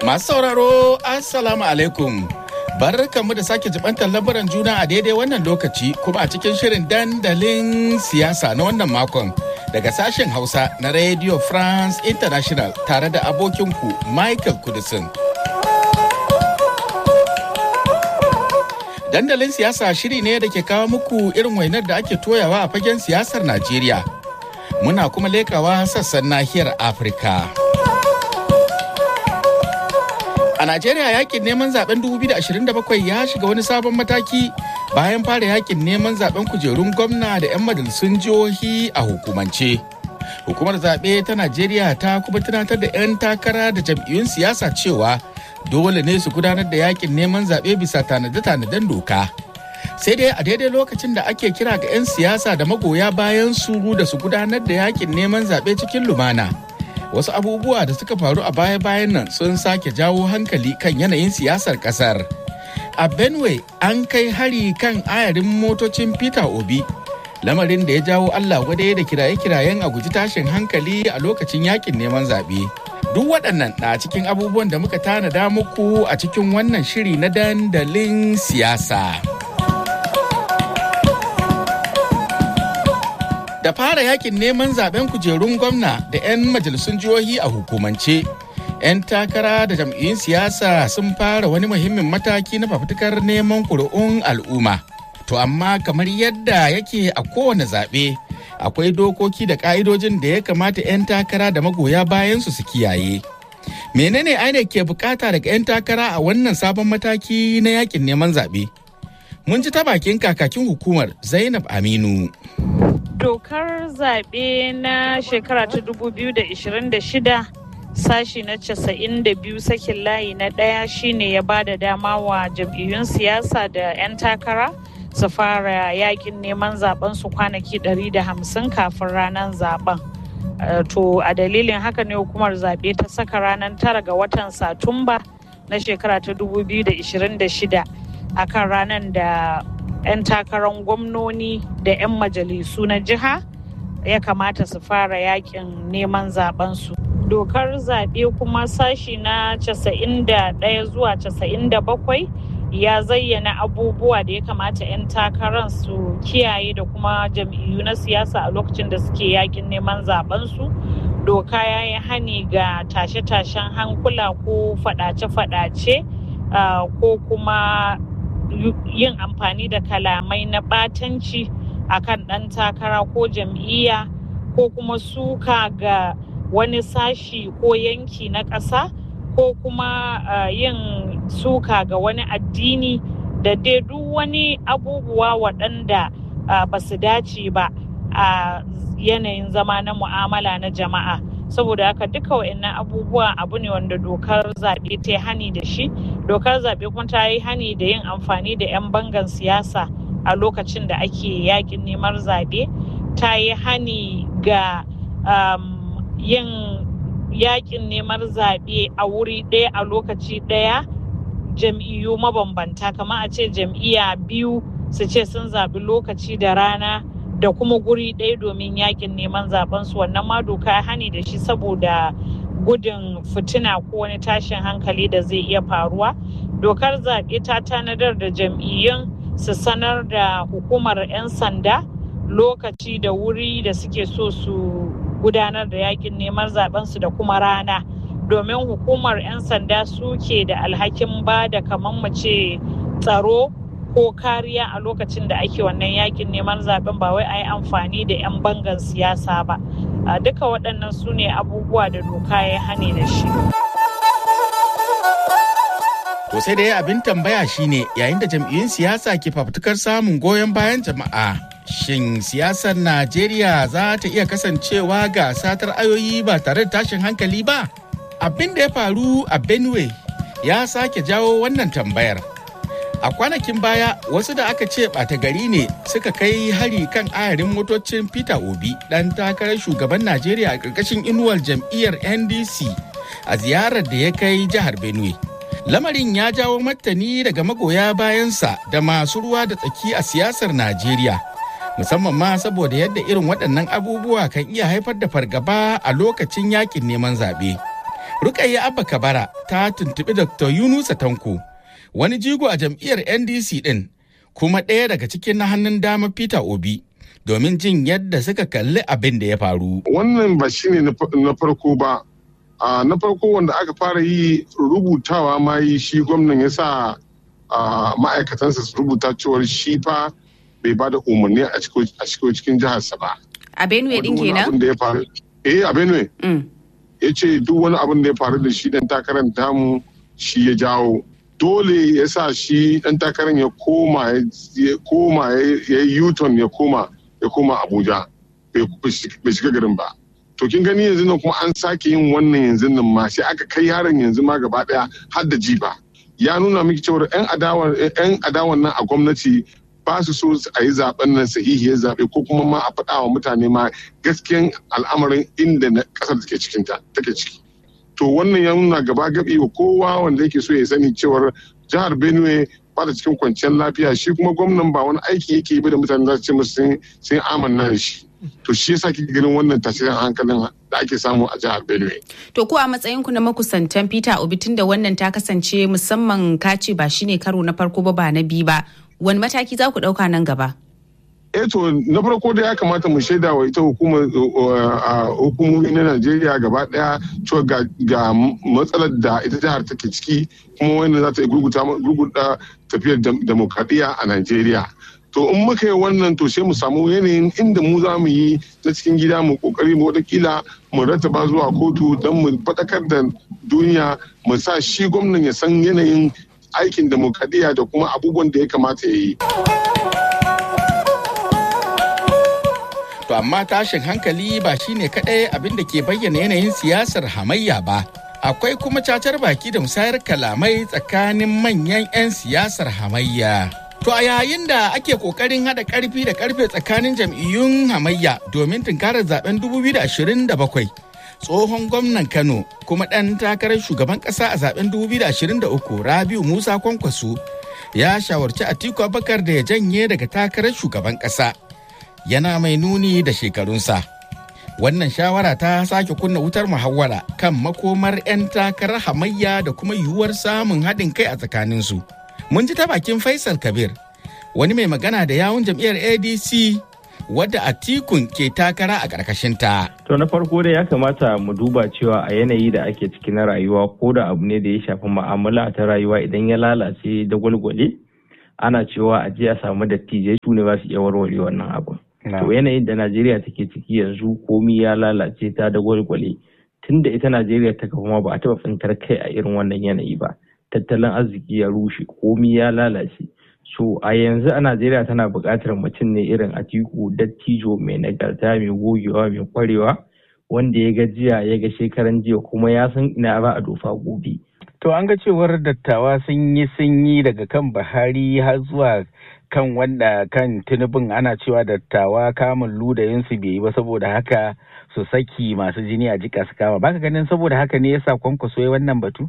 Masu sauraro, Assalamu alaikum. Barkanmu da sake jibantar labaran juna a daidai wannan lokaci kuma a cikin shirin dandalin siyasa na wannan makon daga sashen Hausa na Radio France International tare da abokinku Michael Kudisin. Dandalin siyasa shiri ne da ke kawo muku irin wainar da ake toyawa a fagen siyasar Najeriya. Muna kuma lekawa sassan nahiyar Afirka. A Najeriya yakin neman zaben 2027 ya shiga wani sabon mataki bayan fara yakin neman zaben kujerun gwamna da 'yan majalisun jihohi a hukumance. Hukumar zaɓe ta Najeriya ta kuma tunatar da 'yan takara da jam'iyyun siyasa cewa dole ne su gudanar da yakin neman zaɓe bisa tanade-tanaden doka. Sai dai a daidai lokacin da ake kira ga 'yan siyasa da magoya bayan su da su gudanar da yakin neman zaɓe cikin lumana. wasu abubuwa da suka faru a baya-bayan nan sun sake jawo hankali kan yanayin siyasar kasar. A Benue an kai hari kan ayarin motocin Peter Obi, lamarin da ya jawo Allah wadai da kiraye-kirayen a guji tashin hankali a lokacin yakin neman zaɓe. Duk waɗannan na cikin abubuwan da muka tanada muku a cikin wannan shiri na dandalin siyasa. da fara yakin neman zaben kujerun gwamna da 'yan majalisun jihohi a hukumance 'yan takara da jam'iyyun siyasa sun fara wani muhimmin mataki na fafutukar neman kuri'un al'umma to amma kamar yadda yake a kowane zaɓe akwai dokoki da ƙa'idojin da ya kamata 'yan takara da magoya bayansu su kiyaye menene aine ke bukata daga 'yan takara a wannan sabon mataki na yakin neman zaɓe mun ji ta bakin kakakin hukumar zainab aminu dokar zaɓe na shekara ta 2026 sashi na 92 sakin layi na ɗaya shine ya ba da dama wa jam'iyyun siyasa da 'yan takara su fara yakin neman zaben su kwanaki 150 kafin ranar zaben to a dalilin haka ne hukumar zaɓe ta saka ranar tara ga watan satumba na shekara ta 2026 akan ranar da 'yan takarar gwamnoni da 'yan majalisu na jiha ya kamata su fara yakin neman zabensu. Dokar zaɓe kuma sashi na 91 zuwa 97 ya zayyana abubuwa da ya kamata 'yan takarar su kiyaye da kuma jam'iyyu na siyasa a lokacin da suke yakin neman zabensu. Doka ya yi hani ga tashe-tashen hankula ko faɗace-faɗace ko kuma yin amfani da kalamai na ɓatanci a kan ɗan takara ko jam'iyya ko kuma suka ga wani sashi ko yanki na ƙasa ko kuma uh, yin suka ga wani addini da dai duk wani abubuwa waɗanda uh, ba su dace ba a uh, yanayin zama na mu'amala na jama'a saboda haka duka wa'annan abubuwa abu ne wanda dokar zaɓe ta yi hani da shi dokar zaɓe kuma ta yi hani da yin amfani da 'yan bangan siyasa a lokacin da ake yakin neman zaɓe ta yi hani ga um, yin yakin neman zaɓe a wuri ɗaya a lokaci ɗaya jam'iyyu mabambanta kamar a ce jam'iyya biyu su ce sun zaɓi lokaci da rana da kuma guri ɗaya domin yakin neman zaben su wannan ma doka hani da shi saboda gudun fitina ko wani tashin hankali da zai iya faruwa dokar zaɓe ta tanadar da jam'iyyun su sanar da hukumar 'yan sanda lokaci da wuri da suke so su gudanar da yakin neman zaben su da kuma rana domin hukumar 'yan sanda suke da alhakin ba da kamar mu ce tsaro ko kariya a lokacin da ake wannan yakin neman zaben ba wai a yi amfani da 'yan bangan siyasa ba duka waɗannan su ne abubuwa da doka ya hane da shi to sai dai abin tambaya shine yayin da jam'iyyun siyasa ke fafutukar samun goyon bayan jama'a shin siyasar najeriya za ta iya kasancewa ga satar ayoyi ba tare da tashin hankali ba abin da ya faru a benue ya sake jawo wannan tambayar A kwanakin baya wasu da aka ce ɓata gari ne suka kai hari kan ayarin motocin Peter Obi ɗan takarar shugaban Najeriya a ƙarƙashin inuwar jam'iyyar NDC a ziyarar da ya kai jihar Benue. Lamarin ya jawo martani daga magoya bayansa da masu ruwa da tsaki a siyasar Najeriya. Musamman ma saboda yadda irin waɗannan abubuwa kan iya haifar da fargaba a lokacin yakin neman zaɓe. Rukayya Abba Kabara ta tuntuɓi Dr. Yunusa Tanko, wani jigo a jam'iyyar NDC ɗin, kuma ɗaya daga cikin na hannun dama Peter Obi, domin jin yadda suka kalli abin da ya faru. Wannan ba shi ne na farko ba. na farko wanda aka fara yi rubutawa ma yi shi gwamnan ya sa ma'aikatansa su rubuta cewar shi fa bai ba da umarni a cikin jiharsa ba. A Benue ɗin kenan? Eh a Benue. ya ce duk wani abin da ya faru da shi dan takarar tamu shi ya jawo dole ya sa shi dan takarar ya koma ya koma ya yi yuton ya koma ya koma abuja bai shiga garin ba to kin gani yanzu nan kuma an sake yin wannan yanzu nan ma sai aka kai yaron yanzu ma gaba daya har da jiba ya nuna miki cewa yan adawan nan a gwamnati ba su so a yi zaben nan sahihiyar zaɓe ko kuma ma a faɗa wa mutane ma gaskiyan al'amarin inda na ƙasar take cikin take ciki to wannan ya nuna gaba gabi wa kowa wanda yake so ya sani cewar jihar benue ba da cikin kwanciyar lafiya shi kuma gwamnan ba wani aiki yake yi da mutane za su ce musu sun amanna da shi to shi yasa kike ganin wannan tasirin hankalin da ake samu a jihar benue to ko a matsayin ku na makusantan peter obi tunda wannan ta kasance musamman kace ba shine karo na farko ba ba na biyu ba wani mataki za ku ɗauka nan gaba? eh to na farko da ya kamata mu shaida wa ita hukumar hukumomi na Najeriya gaba daya cewa ga matsalar da ita jihar take ciki kuma wanda za ta yi gurguta tafiyar demokradiyya a Najeriya. To in muka yi wannan to sai mu samu yanayin inda mu za mu yi na cikin gida mu kokari mu watakila mu rattaba zuwa kotu don mu faɗakar da duniya mu sa shi gwamnan ya san yanayin aikin demokradiyya da kuma abubuwan da ya kamata ya yi. To amma tashin hankali ba shine kaɗai abin da ke bayyana yanayin siyasar hamayya ba. Akwai kuma cacar baki da musayar kalamai tsakanin manyan 'yan siyasar hamayya. To a yayin da ake kokarin haɗa ƙarfi da ƙarfe tsakanin jam'iyyun hamayya domin tunkarar zaben 2027. tsohon gwamnan kano kuma ɗan takarar shugaban ƙasa a zaben 2023 rabiu musa kwankwaso ya shawarci atiku abakar da ya janye daga takarar shugaban ƙasa yana mai nuni da shekarunsa wannan shawara ta sake kunna wutar muhawara kan makomar 'yan takarar hamayya da kuma yiwuwar samun haɗin kai a tsakaninsu mun ji ta bakin faisal kabir wani mai magana da yawun jam'iyyar adc wadda atikun ke takara a ƙarƙashinta. To na farko dai ya kamata mu duba cewa a yanayi da ake ciki na rayuwa ko da abu ne da ya shafi ma'amala ta rayuwa idan ya lalace da gwalgwale ana cewa a a samu dattijai su ne ba su iya warware wannan abu. To yanayin da Najeriya take ciki yanzu komi ya lalace ta da gwalgwale tun da ita Najeriya ta kuma ba a taɓa tsintar kai a irin wannan yanayi ba. Tattalin arziki ya rushe komi ya lalace. So a yanzu a Najeriya tana buƙatar mutum ne irin Atiku dattijo mai nagarta mai gogewa mai kwarewa wanda ya ga jiya ya ga shekaran jiya kuma ya san ina za a dofa gobe. To an ga cewar dattawa sun yi sun yi daga kan Buhari har zuwa kan wanda kan tunubin ana cewa dattawa kamun ludayinsu bai yi ba saboda haka su saki masu jini a jika su kama. Baka ganin saboda haka ne yasa kwankwaso ya wannan batu?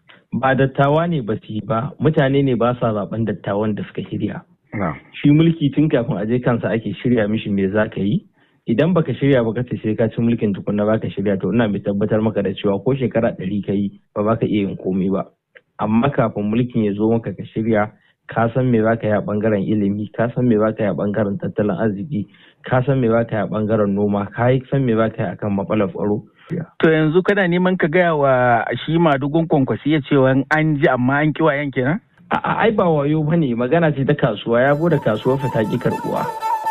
ba dattawa ne ba su yi ba mutane ne ba sa zaben dattawan da suka shirya shi mulki tun kafin a je kansa ake shirya mishi me za ka yi idan baka shirya ba kace sai ka ci mulkin tukunna baka shirya to ina mai tabbatar maka da cewa ko shekara ɗari ka yi ba baka iya yin komai ba amma kafin mulkin ya zo maka ka shirya ka san me za ka yi a bangaren ilimi ka san me za ka yi a bangaren tattalin arziki ka san me za ka yi a bangaren noma ka san me za ka yi akan matsalar tsaro To yanzu kana neman ka gaya wa shi madugun kwankwasi ya cewa an ji amma an kiwa yan kenan? A'a ai ba wayo bane magana ce ta kasuwa ya bude kasuwar fita ki karbuwa.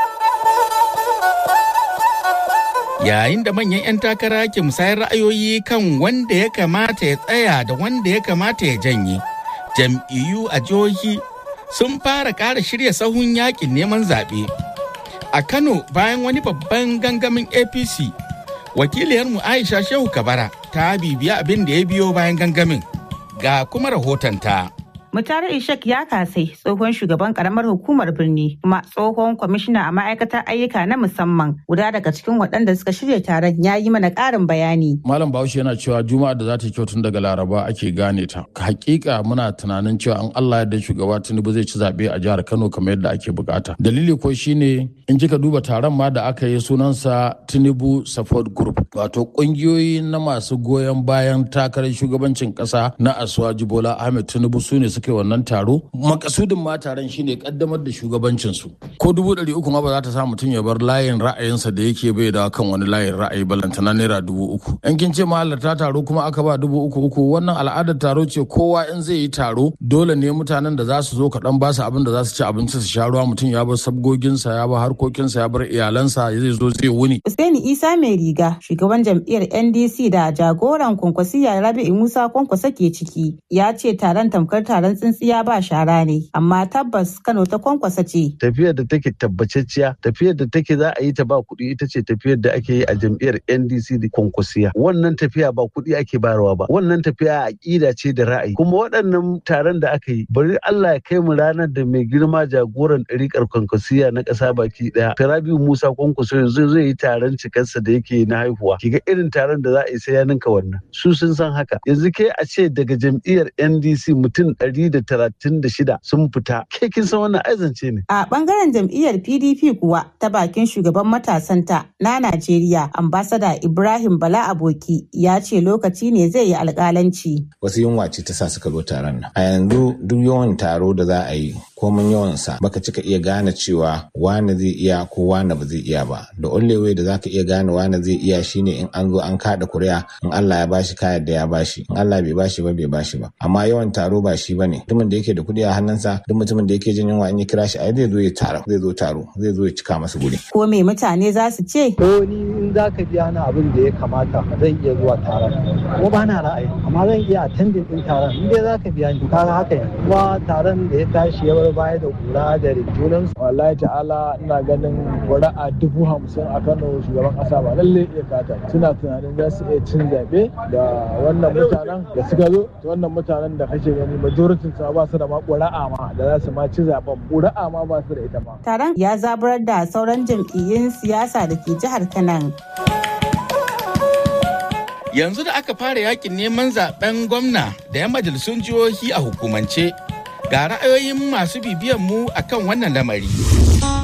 Yayin da manyan 'yan takara ke musayar ra'ayoyi kan wanda ya kamata ya tsaya da wanda ya kamata ya janye, jam'iyyu a jihohi sun fara ƙara shirya sahun yakin neman zaɓe. A Kano bayan wani babban gangamin APC wakiliyarmu aisha shehu kabara ta bibiya abin da ya biyo bayan gangamin ga kuma rahotonta. Mutare Ishak ya kasai tsohon shugaban karamar hukumar birni kuma tsohon kwamishina a ma'aikatar ayyuka na musamman guda daga cikin waɗanda suka shirya taron ya yi mana ƙarin bayani. Malam Bahaushe yana cewa Juma'a da za ta kyau tun daga Laraba ake gane ta. Hakika muna tunanin cewa an Allah yadda shugaba Tinubu zai ci zaɓe a jihar Kano kamar yadda ake bukata. Dalili ko shine in kika duba taron ma da aka yi sunansa tinubu support group wato kungiyoyi na masu goyon bayan takarar shugabancin kasa na asuwaji bola ahmed tinubu su ne suka yi wannan taro makasudin ma taron shine kaddamar da shugabancin su ko dubu ɗari uku ma ba za ta sa mutum ya bar layin ra'ayinsa da yake bai da kan wani layin ra'ayi balantana naira dubu uku in kin ce mahalarta taro kuma aka ba dubu uku uku wannan al'adar taro ce kowa in zai yi taro dole ne mutanen da za su zo kaɗan ba su abin da za su ci abinci su sha ruwa mutum ya bar sabgoginsa ya bar harkokinsa ya bar iyalansa zai zo zai wuni. Usaini Isa mai riga shugaban jam'iyyar NDC da jagoran kwankwasiya Rabi'u Musa kwankwasa ke ciki ya ce taron tamkar taron tsintsiya ba shara ne amma tabbas Kano ta kwankwasa ce. Tafiyar da take tabbacacciya tafiyar da take za a yi ta ba kuɗi ita ce tafiyar da ake yi a jam'iyyar NDC da kwankwasiya wannan tafiya ba kuɗi ake bayarwa ba wannan tafiya aƙida ce da ra'ayi kuma waɗannan taron da aka yi bari Allah ya kai mu ranar da mai girma jagoran ɗariƙar kwankwasiya na ƙasa baki ɗaya Rabi'u Musa kwankwaso yanzu zai yi taron cikarsa da yake na haihuwa kiga irin taron da za a yi sai ya ninka wannan su sun san haka yanzu ke a ce daga jam'iyyar NDC mutum ɗari da talatin da shida sun fita ke kin san wannan aizance ne. A ɓangaren jam'iyyar PDP kuwa ta bakin shugaban matasanta na Najeriya ambasada Ibrahim Bala Aboki ya ce lokaci ne zai yi alƙalanci. Wasu yunwa ce ta sa suka zo taron nan. A yanzu duk yawan taro da za a yi komin yawansa baka cika iya gane cewa wane zai iya ko wane ba zai iya ba da way da zaka iya gane wane zai iya shine in an zo an kada kuri'a in Allah ya bashi kayan da ya bashi in Allah bai bashi ba bai bashi ba amma yawan taro ba shi bane mutumin da yake da kuɗi a hannunsa duk mutumin da yake jin yunwa in ya kira shi ai zai zo ya taro zai zo taro zai zo ya cika masa guri ko me mutane za su ce ko ni in zaka biya ni abin da ya kamata zan iya zuwa taron ko ba na ra'ayi amma zan iya attending din taron in dai zaka biya ni kaga haka ne kuma taron da ya tashi ya bar baya da kura da junan wallahi ta'ala ina ganin ƙuri'a dubu hamsin a kano shugaban ƙasa ba lalle iya kata suna tunanin za su iya cin zaɓe da wannan mutanen da suka zo wannan mutanen da kake gani majoritin su ba su da ma ƙuri'a ma da za su ma ci zaɓen ƙuri'a ma ba su da ita ma. taron ya zaburar da sauran jam'iyyun siyasa da ke jihar kanan. yanzu da aka fara yakin neman zaben gwamna da 'yan majalisun jihohi a hukumance ga ra'ayoyin masu bibiyan mu akan wannan lamari.